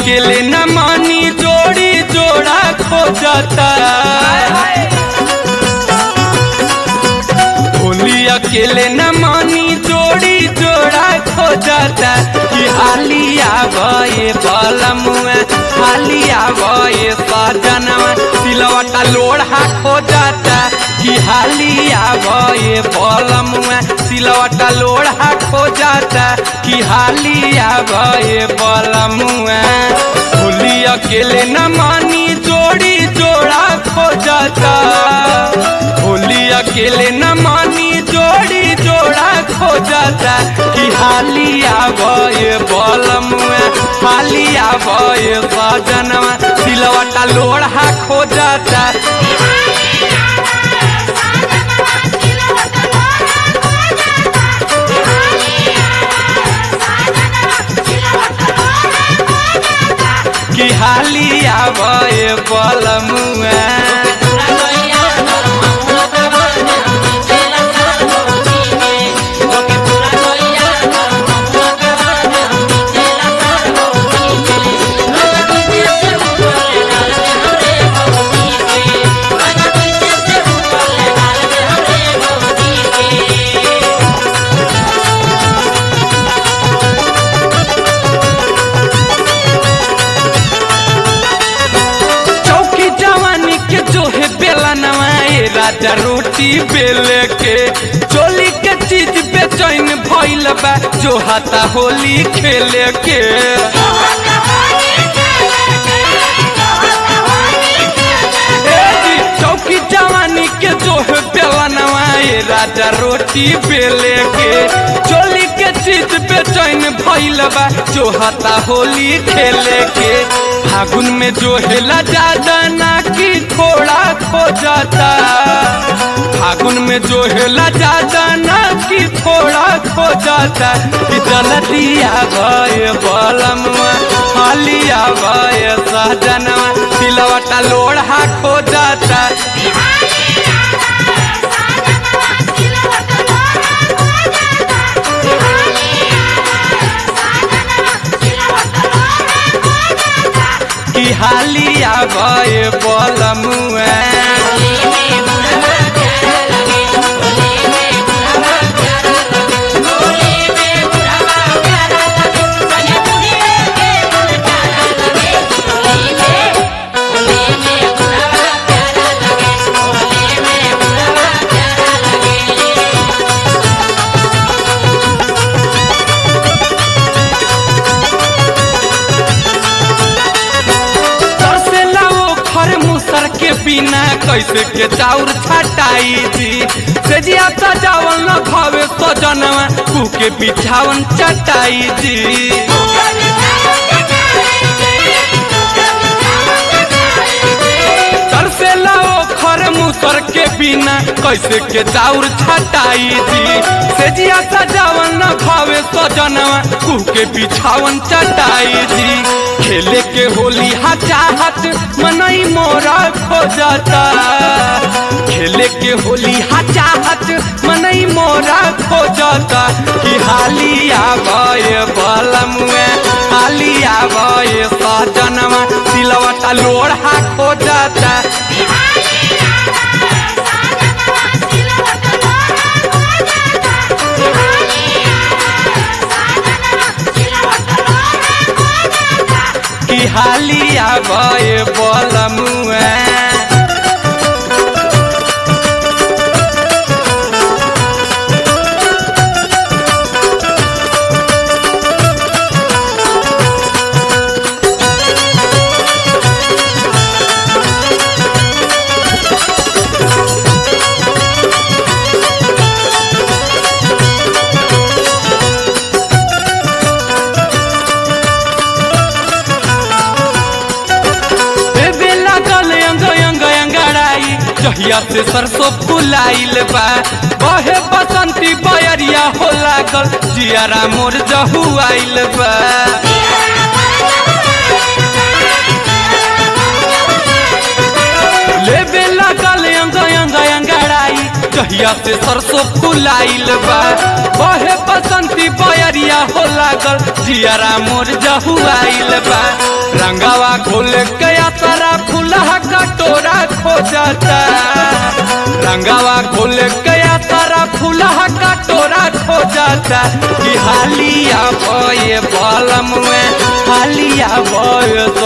अकेले न मानी जोड़ी जोड़ा खोजता होली अकेले न मानी जोड़ी जोड़ा खोजता कि हालिया गए बलमुआ हालिया गए सजनवा सिलवटा लोढ़ा खोजता कि हालिया गए बलमुआ सिलवटा लोढ़ा खोजता कि हालिया गए बलमुआ होली अकेले न मानी जोड़ी जोड़ा खोजता होली अकेले न मानी जोड़ी जोड़ा खोजता कि हालिया गए बलमुआ हालिया गए सजनवा सिलवटा लोढ़ा खोजता कि हालिया गए बलमुआ चौकी जवानी के जो है बेला नवाए राजा रोटी बेले के चोली के चीज बेचैन भइल बा जो हाथा होली खेले के ए जी, चौकी जवानी के जो है बेला नवाए राजा रोटी बेले के चोली के चीज बेचैन भइल बा जो हाथा होली खेले के फागुन में जो हेला ज्यादा ना कि थोड़ा खो जाता फागुन में जो हेला ज्यादा ना कि थोड़ा खो जाता कि जलदिया गए बलमवा हालिया गए सहजनवा सिलवटा लोढ़ा खो जाता कि हालिया गए बलमुआ तरसेला वो खर मुसर के बिना कैसे के चाउर छटाई जी सेजिया सजावल न खावे सजनवा कू के बिछावन चटाई जी तरसेला वो खर मुसर के बिना कैसे के चाउर छटाई जी सेजिया सजावल न खावे सजनवा कू के बिछावन चटाई जी खेले के होली हा चाहत मनई मोरा खो जाता खेले के होली हा चाहत मनई मोरा खो जाता कि हालिया गए बलमुए हालिया गए सजनवा सिलवटा लोढ़ा खो जाता कि हालिया गए बलमुआ देवे लागल अंग अंग अंगड़ाई जहिया से सरसों फुलाइल बा बहे बसंती बयरिया हो लागल जियारा मोर जहु आइल बा लेबे लागल अंग अंग अंगड़ाई जहिया से सरसों फुलाइल बा बहे बसंती बयरिया हो लागल जियारा मोर जहुआइल बा रंगावा खोल गया तारा फुलहा कटोरा खो जाता रंगावा खोल गया तारा फुलहा कटोरा खो जाता कि हालिया बये बलम में हालिया बय